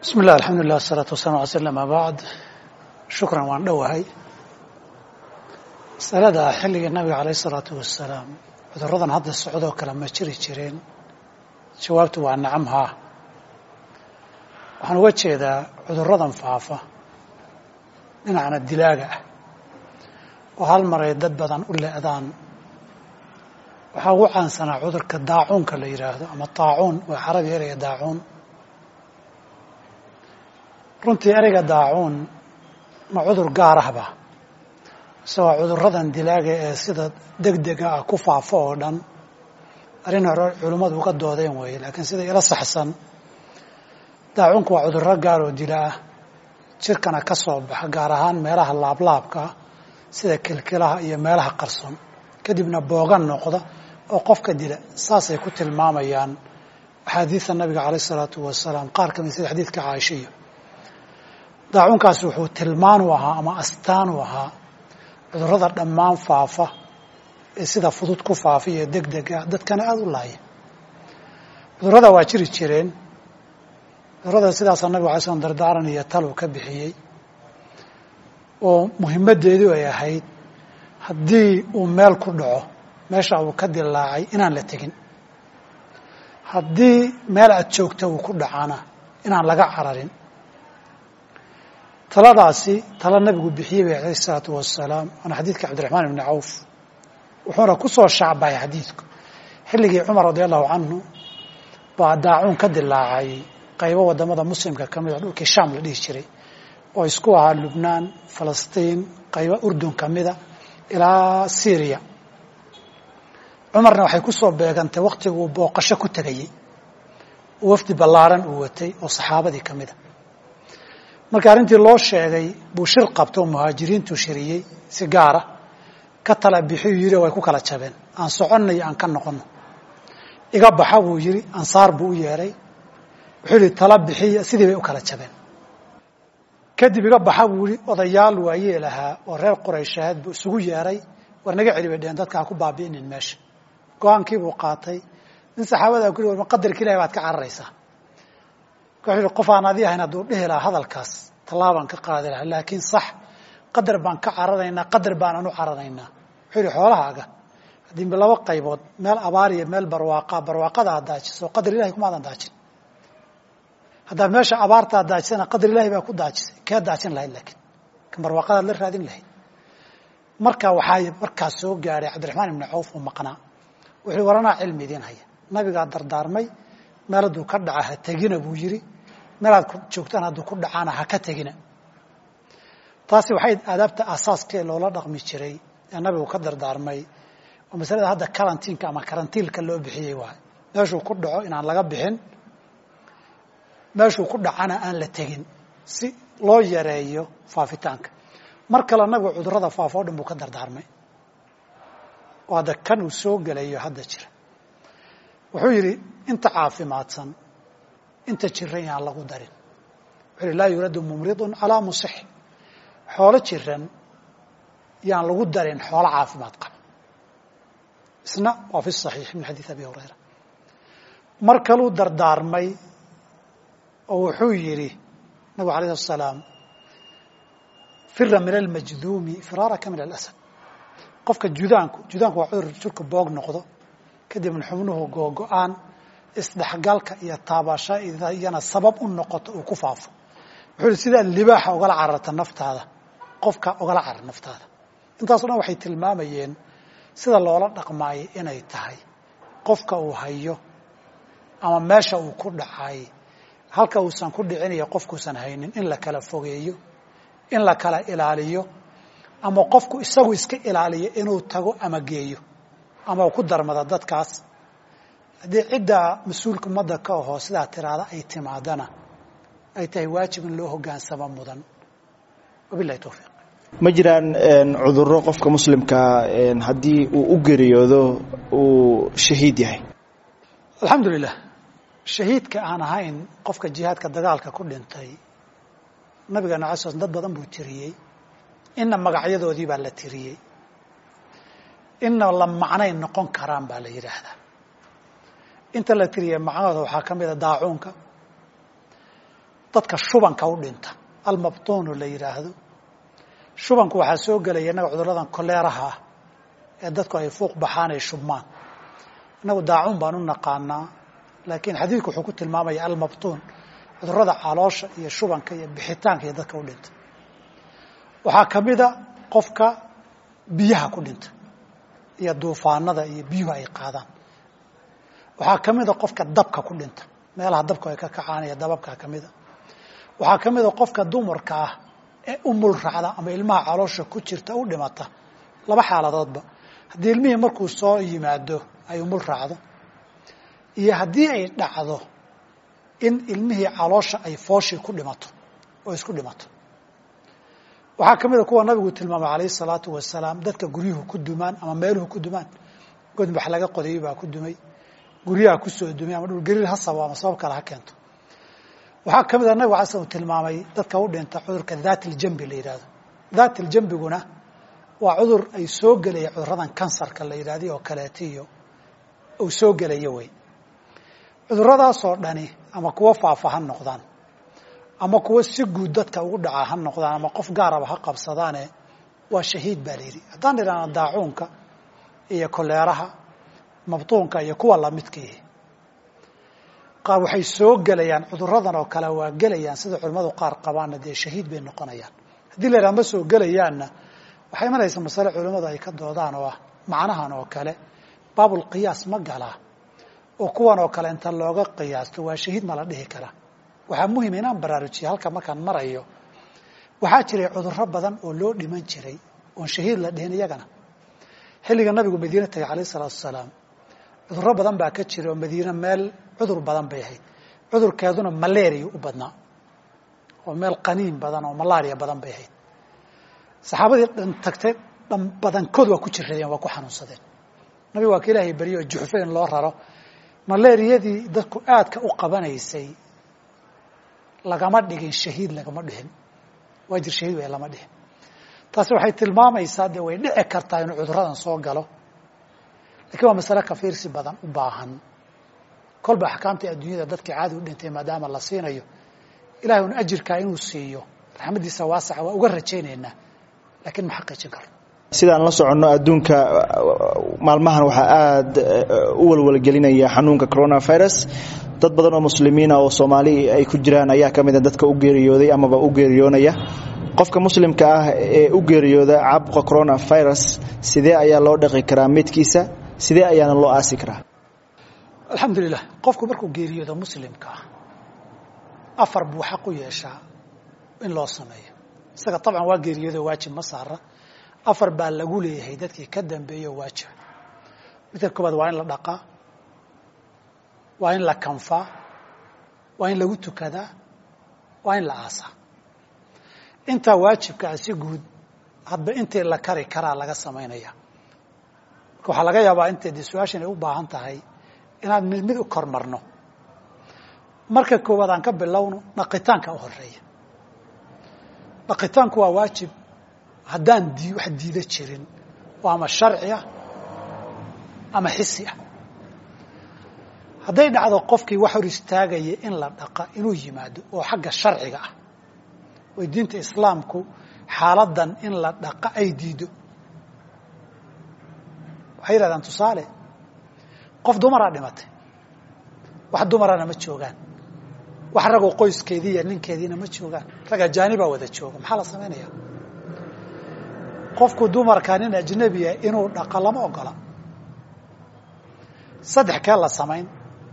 bismi illah alxamdulilah asalaatu wasalam ala sl ama bacd shukran waan dhowahay masalada xilligii nabiga alayh isalaatu wasalaam cuduradan hadda socdoo kale ma jiri jireen jawaabtu waa nacam haa waxaan uga jeedaa cuduradan faafa dhinacna dilaaga ah oo hal maray dad badan u le'daan waxaa ugu caansanaa cudurka daacuunka la yidhaahdo ama taacuun waa carabi ereyga daacuun runtii ereyga daacuun ma cudur gaar ahba mise waa cuduradan dilaaga ee sida deg dega ah ku faafo oo dhan arrin hore culimmadu uga doodeen weeye laakiin sida ila saxsan daacuunku waa cudurro gaar oo dila ah jirkana ka soo baxa gaar ahaan meelaha laablaabka ah sida kilkilaha iyo meelaha qarson kadibna boogan noqda oo qofka dila saasay ku tilmaamayaan axaadiida nabiga caleyh isalaatu wasalaam qaar ka mid sida xadiidka caaishiyo daacuunkaas wuxuu tilmaan u ahaa ama astaan u ahaa cudurrada dhammaan faafa ee sida fudud ku faafa iyo deg dega dadkana aada u laaya cudurrada waa jiri jireen cudurrada sidaasaa nabiga alay slam dardaaran iyo talow ka bixiyey oo muhimaddeedu ay ahayd haddii uu meel ku dhaco meesha uu ka dilaacay inaan la tegin haddii meel aad joogta uu ku dhacana inaan laga cararin taladaasi tala nabigu bixiyey bay alayh isalaatu wasalaam waana xadiidka cabdiraxmaan ibni cawf wuxuuna ku soo shacbahay xadiidku xilligii cumar radi allahu canhu baa daacuun ka dilaacay qaybo wadamada muslimka ka mid a dhulkii sham la dhihi jiray oo isku ahaa lubnaan falastiin qaybo urdun ka mida ilaa syriya cumarna waxay ku soo beegantay waktiguu booqasho ku tegayey oo wafdi ballaaran uu watay oo saxaabadii ka mida markii arrintii loo sheegay buu shir qabta oo muhaajiriintuu shiriyey si gaara ka tala bixiyuu yidhi way ku kala jabeen aan soconno iyo aan ka noqonno iga baxa buu yidhi ansaar buu u yeedhay wuxuu yihi tala bixiya sidii bay u kala jabeen kadib iga baxa buu yihi odayaal waayee lahaa oo reer quraysheed buu isugu yeedhay war naga celi bay dheheen dadka ha ku baabi'inin meesha go-aankii buu qaatay nin saxaabadaa ku yihi ma qadarka ilahi baad ka cararaysaa wuxuu yihi qof aan adi ahayn hadduu dhihi lahaa hadalkaas tallaabaan ka qaadi lahaa laakiin sax qadar baan ka cararaynaa qadar baanaan u cararaynaa wuxuu yihi xoolahaaga haddii laba qaybood meel abaar iyo meel barwaaqa barwaaqada aad daajiso qadar ilahay kumaadan daajin haddaad meesha abaarta ad daajisana qadar ilahay baa ku daajisay kee daajin lahayd laakiin kan barwaaqadaad la raadin lahayd marka waxaa markaas soo gaadhay cabdiraxmaan ibni cawf oo maqnaa wuxuu waranaa cilmi idiin haya nabigaa dardaarmay meel hadduu ka dhaca ha tegina buu yidhi meelaad joogtaan hadduu ku dhacaana ha ka tegina taasi waxay aadaabta aasaaskee loola dhaqmi jiray ee nabigu ka dardaarmay oo masalada hadda karantiinka ama karantiilka loo bixiyey waay meeshuu ku dhaco inaan laga bixin meeshuu ku dhacana aan la tegin si loo yareeyo faafitaanka mar kale nabigu cudurrada faafo o dhan buu ka dardaarmay oo hadda kan uu soo gelayo hadda jira wuxuu yidhi inta caafimaadsan inta jiran yaan lagu darin wuxuu yihi laa yuradu mumridun calaa musix xoolo jiran yaan lagu darin xoolo caafimaad qaba isna waa fi saxiix min xadiid abi hurayra mar kaluu dardaarmay oo wuxuu yidhi nabigu alayh slat salaam fira min almajduumi firaaraka min alasad qofka judaanku judaanku waa cudur jirka boog noqdo kadibna xubnuhu googo-aan isdhexgalka iyo taabashada iyana sabab u noqoto uu ku faafo wuxuu yihi sidaa libaaxa ogala cararta naftaada qofka ogala carar naftaada intaaso dhan waxay tilmaamayeen sida loola dhaqmaayay inay tahay qofka uu hayo ama meesha uu ku dhacay halka uusan ku dhicinayo qofkuusan haynin in la kala fogeeyo in la kala ilaaliyo ama qofku isagu iska ilaaliyo inuu tago ama geeyo ama ku darmada dadkaas haddii ciddaa mas-uulka ummadda ka ahoo sidaa tiraada ay timaadana ay tahay waajib in loo hogaansamo mudan wabilahi towfiiq ma jiraan cudurro qofka muslimkaa haddii uu u geeriyoodo uu shahiid yahay alxamdu lilah shahiidka aan ahayn qofka jihaadka dagaalka ku dhintay nabigeena ala sl dad badan buu tiriyey inna magacyadoodii baa la tiriyey inna la macnay noqon karaan baa la yidhaahdaa inta la tiriyey macnahooda waxaa ka mid a daacuunka dadka shubanka u dhinta almabtuunu la yidhaahdo shubanku waxaa soo gelaya innaga cuduradan koleeraha ah ee dadku ay fuuq baxaan ay shubmaan innagu daacuun baan u naqaanaa laakiin xadiidku wuxuu ku tilmaamaya almabtuun cudurada caloosha iyo shubanka iyo bixitaanka iyo dadka u dhinta waxaa ka mida qofka biyaha ku dhinta iyo duufaanada iyo biyuhu ay qaadaan waxaa ka mida qofka dabka ku dhinta meelaha dabku ay ka kacaan iyo dababkaa ka mida waxaa ka mida qofka dumarka ah ee umul raacda ama ilmaha caloosha ku jirta u dhimata laba xaaladoodba haddii ilmihii markuu soo yimaado ay umul raacdo iyo haddii ay dhacdo in ilmihii caloosha ay fooshii ku dhimato oo isku dhimato waxaa ka mid a kuwa nabigu tilmaamay alayh الsalaatu wasalaam dadka guryuhu ku dumaan ama meeluhu ku dumaan godbax laga qodayay baa ku dumay guryaha kusoo dumay ama dhulgariir ha sabo ama sabab kale ha keento waxaa ka mid a nabig ala slam tilmaamay dadka u dhinta cudurka dhat اljambi la yihahdo dhat اljambiguna waa cudur ay soo gelaya cuduradan kansarka la yidhahday oo kaleeta iyo uu soo gelayo wey cuduradaasoo dhani ama kuwo faafa ha noqdaan ama kuwo si guud dadka ugu dhacaa ha noqdaan ama qof gaaraba ha qabsadaane waa shahiid baa la yidhi haddaan idhaahna daacuunka iyo koleeraha mabtuunka iyo kuwa lamidkiihi qaar waxay soo gelayaan cuduradan oo kale waa gelayaan sida culimmadu qaar qabaanna dee shahiid bay noqonayaan haddii la yidhaha ma soo gelayaanna waxay imanaysa masale culimmadu ay ka doodaan oo ah macnahan oo kale baabulqiyaas ma galaa oo kuwan oo kale inta looga qiyaasto waa shahiid ma la dhihi karaa waxaa muhim inaan baraarujiya halka markaan marayo waxaa jiray cuduro badan oo loo dhiman jiray oon shahiid la dhihin iyagana xilliga nabigu madiine tagay alayh isalaatu wasalaam cuduro badan baa ka jira oo madiine meel cudur badan bay ahayd cudurkeeduna malaria u badnaa oo meel qaniin badan oo malaria badan bay ahayd saxaabadii dhan tagtay dhan badankood waa ku jiradeen waa ku xanuunsadeen nabigu waa ka ilaahay baryo oo juxfo in loo raro malaariyadii dadku aadka u qabanaysay lagama dhigin shahiid lagama dhihin waajir shahiid way lama dhihin taasi waxay tilmaamaysaa dee way dhici kartaa inuu cuduradan soo galo lakiin waa masale kafiirsi badan u baahan kolba axkaamtii adduunyada dadkii caadi u dhintay maadaama la siinayo ilahay un ajirkaa inuu siiyo raxmaddiisa waasaca waa uga rajaynaynaa lakiin ma xaqiijin karo sidaan la soconno adduunka maalmahan waxaa aada u walwalgelinaya xanuunka coronavirus dad badan oo muslimiina oo soomaali ay ku jiraan ayaa ka mida dadka u geeriyooday amaba u geeriyoonaya qofka muslimka ah ee u geeriyooda caabuqa coronavirus sidee ayaa loo dhaqi karaa midkiisa sidee ayaana loo aasi karaa alxamdulilah qofku markuu geeriyoodo muslimka ah afar buu xaq u yeeshaa in loo sameeyo isaga dabcan waa geeriyoodo waajib ma saara afar baa lagu leeyahay dadkii ka dambeeyo waajiba midka koobaad waa in la dhaqaa waa in la kanfaa waa in lagu tukadaa waa in la aasaa intaa waajibkaa si guud hadba intii la kari karaa laga samaynaya marka waxaa laga yaabaa intay de su-aashan ay u baahan tahay inaan mid mid u kormarno marka koowaad aan ka bilowno dhaqitaanka u horeeya dhaqitaanku waa waajib haddaan di wax diida jirin oo ama sharci ah ama xisi ah hadday dhacdo qofkii wax hor istaagaya in la dhaqa inuu yimaado oo xagga sharciga ah oy diinta islaamku xaaladan in la dhaqa ay diido waxay yidhahdaan tusaale qof dumaraa dhimatay wax dumarana ma joogaan wax ragoo qoyskeedii iyo ninkeediina ma joogaan rag ajaanibaa wada jooga maxaa la samaynaya qofku dumarka nin ajnabiya inuu dhaqo lama ogola saddex kee la samayn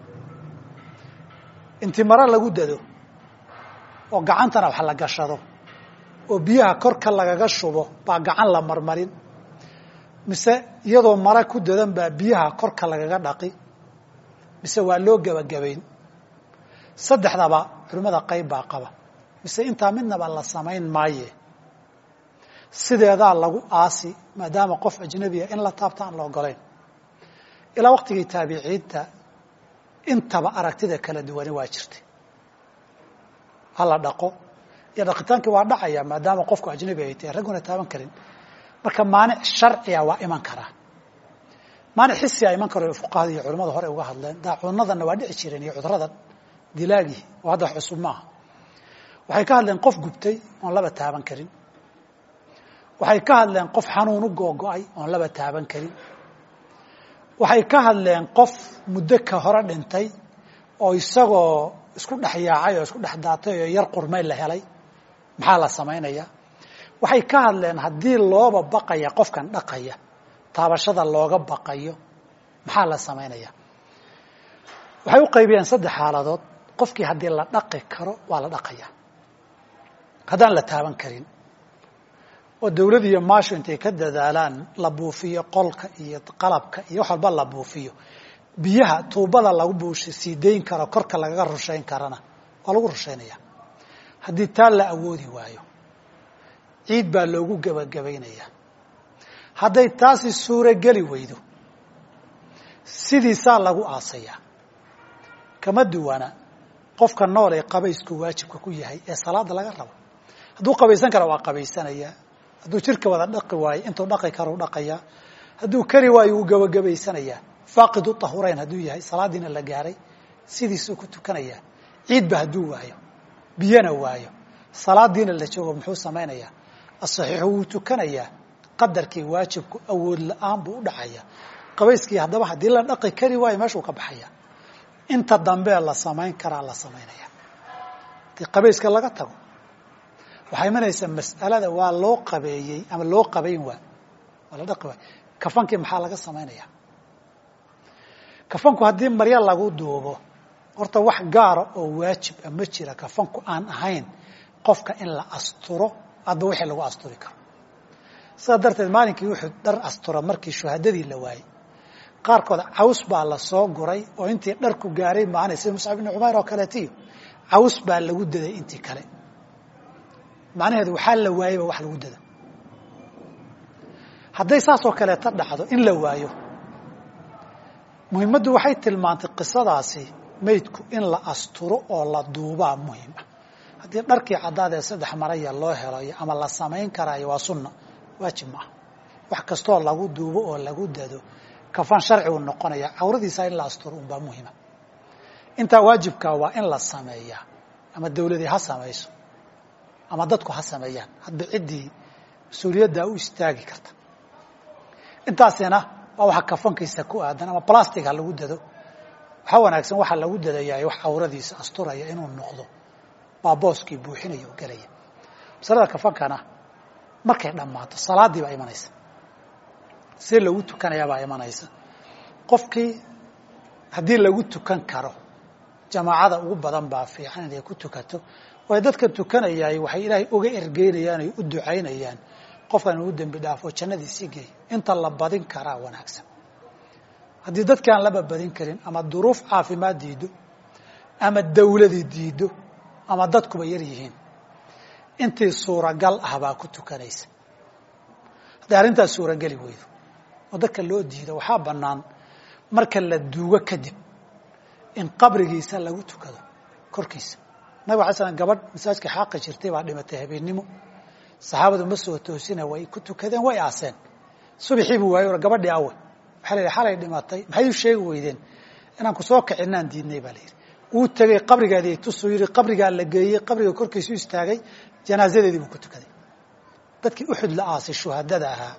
inti mare lagu dado oo gacantana wax la gashado oo biyaha korka lagaga shubo baa gacan la marmarin mise iyadoo mare ku dadan baa biyaha korka lagaga dhaqi mise waa loo gebagabayn saddexdaba culimmada qayb baa qaba mise intaa midnaba la samayn maaye sideedaa lagu aasi maadaama qof ajnabiya in la taabta aan la ogolayn ilaa waqtigii taabiciinta intaba aragtida kala duwani waa jirtay hala dhaqo iyo dhaqitaankii waa dhacaya maadaama qofku ajnabi ay tahay ragguna taaban karin marka maanic sharciga waa iman karaa maanic xisia iman karo fuqahada iyo culamada hore uga hadleen daacuunadanna waa dhici jireen iyo cuduradan dilaagii oo hadda wax cusub maaha waxay ka hadleen qof gubtay oon laba taaban karin waxay ka hadleen qof xanuun u googo-ay oon laba taaban karin waxay ka hadleen qof muddo ka hore dhintay oo isagoo isku dhex yaacay oo isku dhex daatay oo yar qurmay la helay maxaa la samaynaya waxay ka hadleen haddii looba baqaya qofkan dhaqaya taabashada looga baqayo maxaa la samaynaya waxay u qaybiyeen saddex xaaladood qofkii haddii la dhaqi karo waa la dhaqaya haddaan la taaban karin oo dawlad iyo maasho intay ka dadaalaan la buufiyo qolka iyo qalabka iyo wax walba la buufiyo biyaha tuubada lagu buush sii dayn karo korka lagaga rushayn karana waa lagu rushaynaya haddii taa la awoodi waayo ciid baa loogu gebagabaynaya hadday taasi suurogeli weydo sidiisaa lagu aasayaa kama duwana qofka nool ee qabaysku waajibka ku yahay ee salaada laga rabo hadduu qabaysan kara waa qabaysanayaa hadduu jirka wada dhaqi waayo intuu dhaqi karau dhaqayaa hadduu kari waayo wuu gebagabaysanayaa faaqidu tahurayn hadduu yahay salaadiina la gaaray sidiisuu ku tukanayaa ciidba hadduu waayo biyana waayo salaadiina la joogo muxuu samaynayaa asaxiixu wuu tukanayaa qadarkii waajibku awood la-aan buu u dhacaya qabayskii haddaba haddii la dhaqi kari waayo meeshuu ka baxaya inta dambee la samayn karaa la samaynaya hadii qabayska laga tago waxaa imanaysa mas'alada waa loo qabeeyey ama loo qabayn waa waa la dhaqi waay kafankii maxaa laga samaynaya kafanku haddii maryo lagu duubo horta wax gaara oo waajib a ma jira kafanku aan ahayn qofka in la asturo adba wixii lagu asturi karo sidaa darteed maalinkii wuxuu dhar astura markii shuhadadii la waayey qaarkood caws baa la soo guray oo intii dharku gaaray maanay sida muscab ibni cumayr oo kaleetiyo caws baa lagu daday intii kale macnaheedu waxaa la waayeyba wax lagu dada hadday saasoo kaleeta dhacdo in la waayo muhimmaddu waxay tilmaantay qisadaasi maydku in la asturo oo la duubaa muhim ah haddii dharkii caddaad ee saddex maraya loo helayo ama la samayn karaayo waa sunna waajib ma ah wax kastoo lagu duubo oo lagu dado kafan sharcigu noqonaya cawradiisa in la asturo unbaa muhima intaa waajibkaa waa in la sameeyaa ama dawladii ha samayso ama dadku ha sameeyaan hadba ciddii mas-uuliyaddaa u istaagi karta intaasina waa waxa kafankiisa ku aadan ama plastic ha lagu dado waxaa wanaagsan waxaa lagu dadayaa wax cawradiisa asturaya inuu noqdo baa booskii buuxinaya oo gelaya masalada kafankana markay dhammaato salaaddii baa imanaysa see lagu tukanayaa baa imanaysa qofkii haddii lagu tukan karo jamaacada ugu badan baa fiican inay ku tukato waayo dadka tukanayaay waxay ilaahay uga ergeynayaan ay u ducaynayaan qofkan uu dembi dhaafo jannadiisii geey inta la badin karaa wanaagsan haddii dadki aan laba badin karin ama duruuf caafimaad diido ama dawladi diido ama dadkuba yar yihiin intii suuragal ah baa ku tukanaysa hadday arrintaas suurageli weydo oo dadka loo diido waxaa bannaan marka la duugo kadib in qabrigiisa lagu tukado korkiisa nabig alay slam gabadh masaajka xaaqi jirtay baa dhimatay habeennimo saxaabadu ma soo toosina way ku tukadeen way aaseen subaxii buu waayey gabadhii awe waxaa la yidhi xalay dhimatay maxay u sheegi weydeen inaan ku soo kicinaan diidnay baa la yidhi wuu tegey qabrigaadii tusuu yidhi qabrigaa la geeyey qabriga korkiisu istaagay janaasadeedii buu ku tukaday dadkii uxud la aasay shuhadada ahaa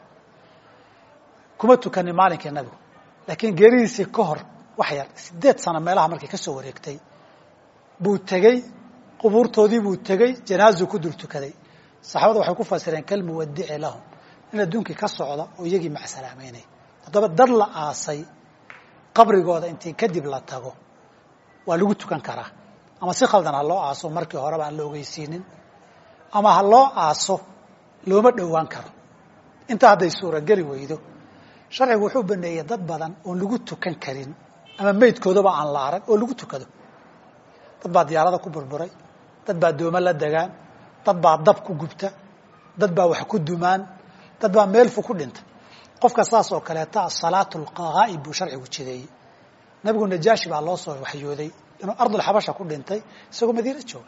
kuma tukanin maalinkii nabigu laakiin geeridiisii ka hor wax yar sideed sano meelaha markay ka soo wareegtay buu tegey qubuurtoodii buu tegey janaazuu ku dul tukaday saxaabada waxay ku fasireen kalmuwadici lahum in adduunkii ka socda oo iyagii macsalaameynay haddaba dad la aasay qabrigooda intii kadib la tago waa lagu tukan karaa ama si khaldan ha loo aaso markii horeba aan la ogeysiinin ama ha loo aaso looma dhowaan karo intaa hadday suurageli weydo sharcigu wuxuu baneeyey dad badan oon lagu tukan karin ama meydkoodaba aan la arag oo lagu tukado dad baa diyaarada ku burburay dad baa dooma la degaan dad baa dab ku gubta dad baa wax ku dumaan dad baa meelfu ku dhinta qofka saas oo kaleeta salaatu lqaa'ib buu sharcigu jideeyey nabigu najaashi baa loo soo waxyooday inuu ardulxabasha ku dhintay isagoo madiina jooga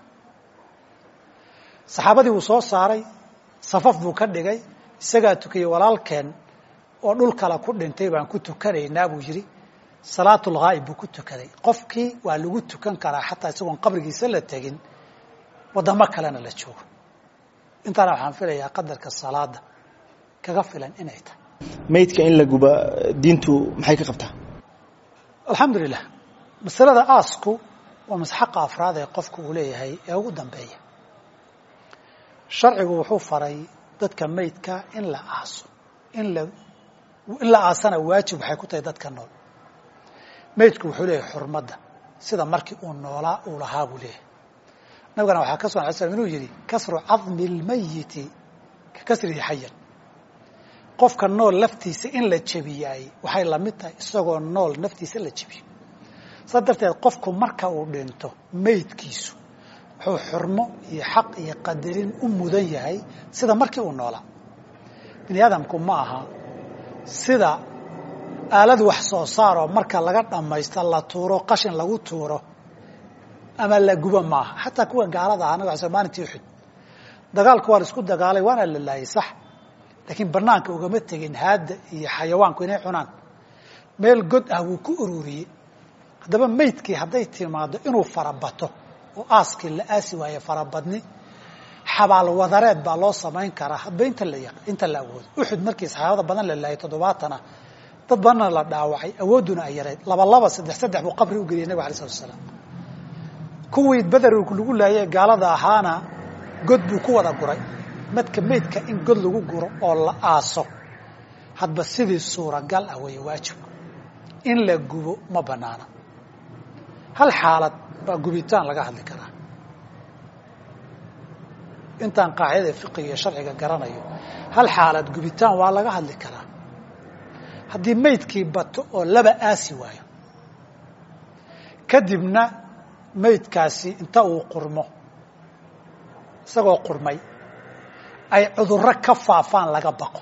saxaabadii wuu soo saaray safaf buu ka dhigay isagaa tukiyey walaalkeen oo dhul kale ku dhintay baan ku tukanaynaa buu yidhi salaatulghaa'ib buu ku tukaday qofkii waa lagu tukan karaa xataa isagoon qabrigiisa la tegin waddamo kalena la joogo intaana waxaan filayaa qadarka salaada kaga filan inay tahay maydka in la guba diintu maxay ka qabtaa alxamdu lilah masalada aasku waa masxaqa afraad ee qofku uu leeyahay ee ugu dambeeya sharcigu wuxuu faray dadka maydka in la aaso in la in la aasana waajib waxay ku tahay dadka nool maydku wuxuu leeyahay xurmadda sida markii uu noolaa uu lahaa buu leeyahay nabigana waxaa ka sugan ala slam inuu yidhi kasru cadmi اlmayiti ka kasrihi xayan qofka nool laftiisa in la jebiyaay waxay la mid tahay isagoo nool naftiisa la jebiyo saas darteed qofku marka uu dhinto maydkiisu wuxuu xurmo iyo xaq iyo qadarin u mudan yahay sida markii uu noolaa bini aadamku ma aha sida aalad wax soo saaroo marka laga dhammaysta la tuuro qashin lagu tuuro ama la gubo maaha xataa kuwa gaalada ah nabig sl maalintii uxud dagaalku waa la isku dagaalay waana la laayay sax laakiin banaanka ugama tegin haadda iyo xayawaanku inay cunaan meel god ah wuu ku ururiyey haddaba maydkii hadday timaado inuu farabato oo aaskii la aasi waaye farabadni xabaal wadareed baa loo samayn karaa hadba inta la inta la awoodo uxud markii saxaabada badan la laayay toddobaatana dad badanna la dhaawacay awoodduna ay yarayd laba laba saddex saddex buu qabri u geliyay nabig alay slat asalaam kuwii beder lagu laayay gaalada ahaana god buu ku wada guray madka maydka in god lagu guro oo la aaso hadba sidii suuragal ah weeye waajibku in la gubo ma banaana hal xaalad baa gubitaan laga hadli karaa intaan qaacidada fiqiga iyo sharciga garanayo hal xaalad gubitaan waa laga hadli karaa haddii maydkii bato oo laba aasi waayo kadibna maydkaasi inta uu qurmo isagoo qurmay ay cudurro ka faafaan laga baqo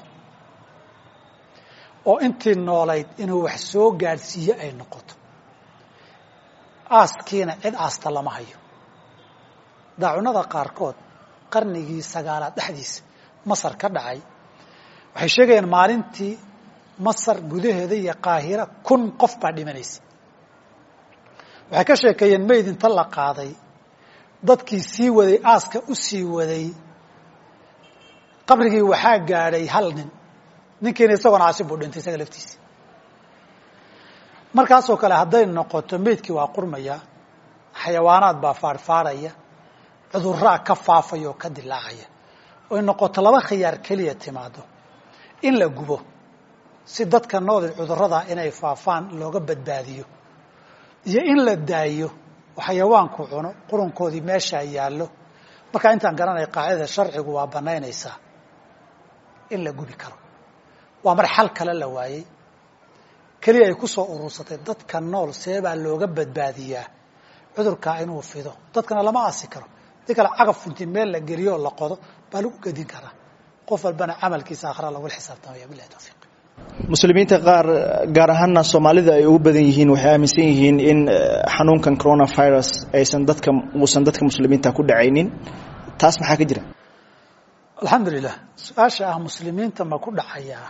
oo intii noolayd inuu wax soo gaadhsiiyo ay noqoto aaskiina cid aasta lama hayo daacunada qaarkood qarnigii sagaalaad dhexdiisa masar ka dhacay waxay sheegayaan maalintii masar gudaheeda iyo qaahira kun qof baa dhimanaysa waxay ka sheekeeyeen mayd inta la qaaday dadkii sii waday aaska u sii waday qabrigii waxaa gaadhay hal nin ninkiina isagoona caasi buu dhintay isaga laftiisa markaasoo kale hadday noqoto meydkii waa qurmaya xayawaanaad baa faarfaaraya cudurraa ka faafaya oo ka dilaacaya oy noqoto laba khiyaar keliya timaado in la gubo si dadka nool cudurradaa inay faafaan looga badbaadiyo iyo in la daayo oo xayawaanku cuno qurunkoodii meeshaa yaallo markaa intaan garanaya qaacidada sharcigu waa banaynaysaa in la gubi karo waa mar xal kale la waayey keliya ay ku soo urursatay dadka nool seebaa looga badbaadiyaa cudurkaa inuu fido dadkana lama aasi karo hadii kale cagaf funti meel la geliyo oo la qodo baa lagu gedin karaa qof walbana camalkiisa akhra lagula xisaabtamaya bilahi tawfiiq muslimiinta qaar gaar ahaana soomaalida ay ugu badan yihiin waxay aaminsan yihiin in xanuunkan coronavirus aysan dadka uusan dadka muslimiinta ku dhacaynin taas maxaa ka jira alxamdu lilah su-aasha ah muslimiinta ma ku dhacayaa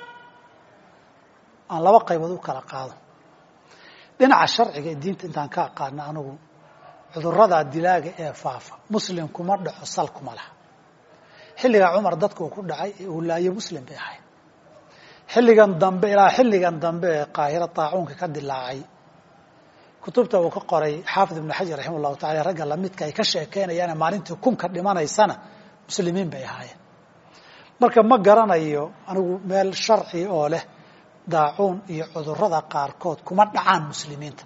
aan laba qaybood u kala qaado dhinaca sharciga ee diinta intaan ka aqaano anigu cudurada dilaaga ee faafa muslim kuma dhaco sal kuma laha xilligaa cumar dadka uu ku dhacay ee uu laayo muslim bay ahayd xilligan dambe ilaa xilligan dambe ee qaahiro taacuunka ka dilaacay kutubta uu ka qoray xaafid ibnu xajar raximah llahu tacala ragga lamidka ay ka sheekeynayaane maalintii kunka dhimanaysana muslimiin bay ahaayeen marka ma garanayo anigu meel sharci oo leh daacuun iyo cudurada qaarkood kuma dhacaan muslimiinta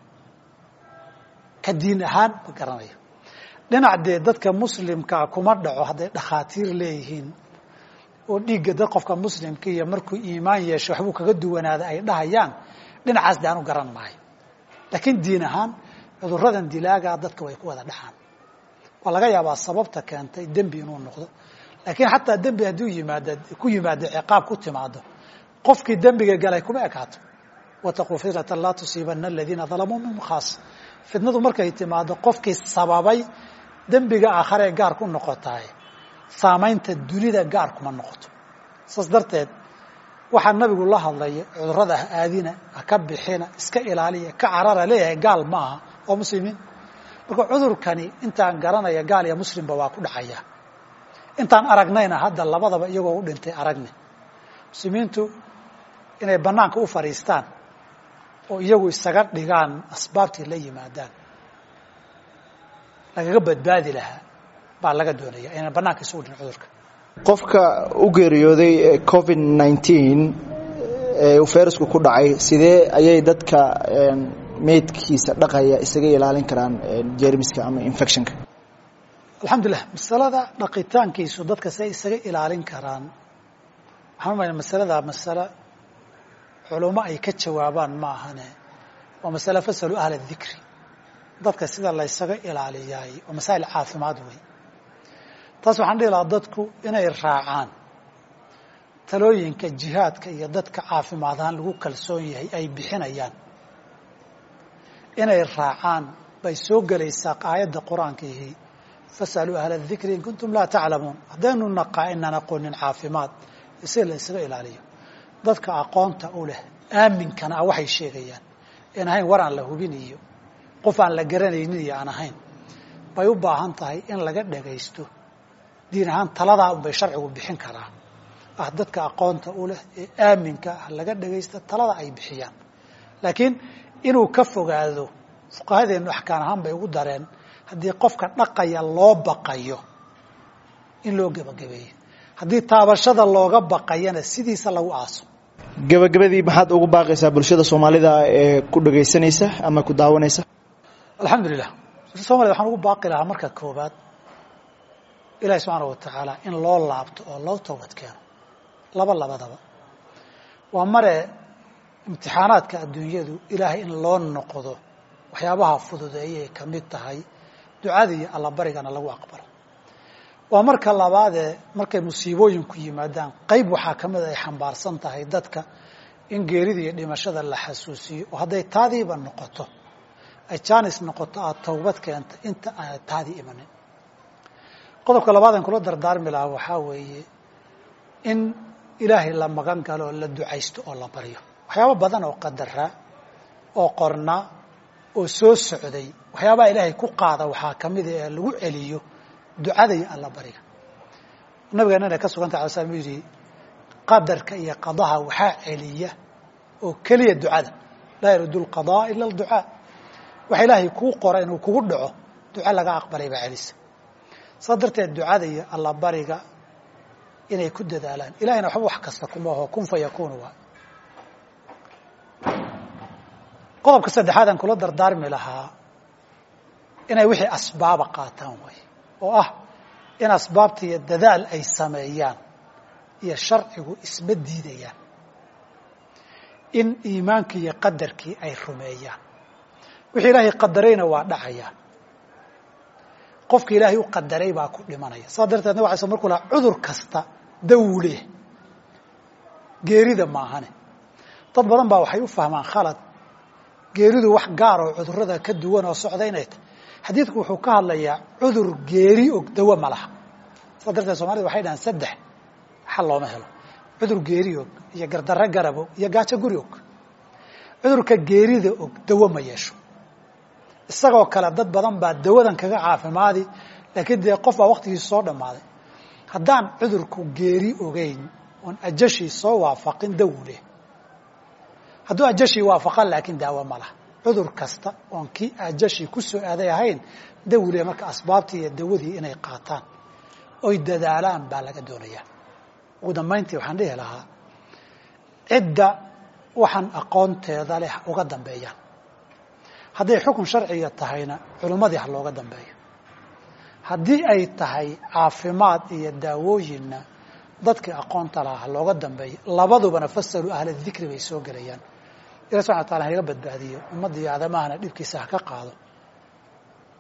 ka diin ahaan ma garanayo dhinac dee dadka muslimkaa kuma dhaco hadday dhakhaatiir leeyihiin oo dhiigga dad qofka muslimka iyo markuu iimaan yeesho waxbuu kaga duwanaada ay dhahayaan dhinacaas de aanu garan maayo laakiin diin ahaan cuduradan dilaagaa dadka way ku wada dhacaan waa laga yaabaa sababta keentay dembi inuu noqdo laakiin xataa dembi hadduu yimaado ku yimaado ciqaab ku timaado qofkii dembiga galay kuma ekaato wataquu fitnatan laa tusiibana aladiina dalamuu minhum khaas fitnadu markay timaado qofkii sababay dembiga aakharee gaar ku noqotaay saamaynta dunida gaar kuma noqoto saas darteed waxaa nabigu la hadlaya cudurada ha aadina ha ka bixina iska ilaaliya ka carara leeyahay gaal ma aha waa muslimiin marka cudurkani intaan garanaya gaal iyo muslimba waa ku dhacaya intaan aragnayna hadda labadaba iyagoo u dhintay aragne muslimiintu inay banaanka u fadhiistaan oo iyagu isaga dhigaan asbaabtii la yimaadaan lagaga badbaadi lahaa baa laga doonaya inaan banaanka isugu dhin cudurka qofka u geeriyooday covid nineteen ee uu fayrasku ku dhacay sidee ayay dadka meydkiisa dhaqaya isaga ilaalin karaan jermiska ama infectionka alxamdulilah masalada dhaqitaankiisu dadka siay isaga ilaalin karaan waxaan umayna masalada masale culummo ay ka jawaabaan ma ahane waa masale fasalu ahla dikri dadka sida laysaga ilaaliyaay waa masaa'il caafimaad wey taas waxaan dhihi lahaa dadku inay raacaan talooyinka jihaadka iyo dadka caafimaad ahaan lagu kalsoon yahay ay bixinayaan inay raacaan bay soo gelaysaa aayadda qur-aankiihi fasaluu ahla dikri in kuntum laa taclamuun haddaynu naqaa inaan aqoonin caafimaad si la ysaga ilaaliyo dadka aqoonta u leh aaminkana ah waxay sheegayaan in ahayn war aan la hubin iyo qof aan la garanaynin iyo aan ahayn bay u baahan tahay in laga dhagaysto diin ahaan taladaa unbay sharcigu bixin karaa ah dadka aqoonta u leh ee aaminka ah laga dhagaysta talada ay bixiyaan laakiin inuu ka fogaado fuqahadeennu axkaan ahaan bay ugu dareen haddii qofka dhaqaya loo baqayo in loo gebagabeeyo haddii taabashada looga baqayana sidiisa lagu aaso gabagabadii maxaad ugu baaqaysaa bulshada soomaalida ee ku dhagaysanaysa ama ku daawanaysa alxamdulilah bulshada somalida waxaan ugu baaqi lahaa marka koobaad ilahi subxaana wa tacaala in loo laabto oo loo toobad keeno laba labadaba waa mare imtixaanaadka adduunyadu ilaahay in loo noqdo waxyaabaha fududeeyay ka mid tahay ducada iyo allabarigana lagu aqbalo waa marka labaadee markay musiibooyinku yimaadaan qayb waxaa ka mid ay xambaarsan tahay dadka in geerida iyo dhimashada la xasuusiyo oo hadday taadiiba noqoto ay jaanis noqoto aada towbad keenta inta aanad taadii imanin qodobka labaad aan kula dardaarmi lahaa waxaa weeye in ilaahay la magan galo oo la ducaysto oo la baryo waxyaabo badan oo qadaraa oo qornaa oo soo socday waxyaabaha ilaahay ku qaada waxaa ka mida ee lagu celiyo ducada iyo alla bariga nabigeena inay ka sugantah ala slam yidhi qadarka iyo qadaha waxaa celiya oo keliya ducada laa yaruddu lqadaa ila alducaa waxa ilaahay kuu qora inuu kugu dhaco duco laga aqbalay baa celisa saas darteed ducada iyo alla bariga inay ku dadaalaan ilahayna waxba wax kasta kuma aho kun fa yakunu waa qodobka saddexaad aan kula dardaarmi lahaa inay wixii asbaaba qaataan way oo ah in asbaabta iyo dadaal ay sameeyaan iyo sharcigu isma diidayaan in iimaankii iyo qadarkii ay rumeeyaan wixii ilaahay qadarayna waa dhacayaan qofka ilaahay u qadaray baa ku dhimanaya saas darteed nabg ala sl markuu lahaa cudur kasta dawleh geerida maahane dad badan baa waxay u fahmaan khalad geeridu wax gaar oo cudurada ka duwan oo socda inay tahy xadiidku wuxuu ka hadlayaa cudur geeri og dawo ma laha saas darteed somalida waxay dhahaan saddex xal looma helo cudur geeri og iyo gardarro garab og iyo gaajo guri og cudurka geerida og dawo ma yeesho isagoo kale dad badan baa dawadan kaga caafimaadi laakiin dee qof baa waktigiisa soo dhammaaday haddaan cudurku geeri ogeyn oon ajashii soo waafaqin dawu leh hadduu ajashii waafaqan laakiin daawo ma laha cudur kasta oon kii ajashii ku soo aaday ahayn dawu leh marka asbaabtii iyo dawadii inay qaataan oy dadaalaan baa laga doonayaa ugu dambayntii waxaan dhihi lahaa cidda waxaan aqoonteeda leh uga dambeeyaan hadday xukun sharciga tahayna culimmadii ha looga dambeeyo haddii ay tahay caafimaad iyo daawooyinna dadkii aqoonta lahaa ha looga dambeeyo labadubana fasaluu ahla dikri bay soo gelayaan ilahi subxana wa tala hanaga badbaadiyo ummadda iyo aadamahana dhibkiisa ha ka qaado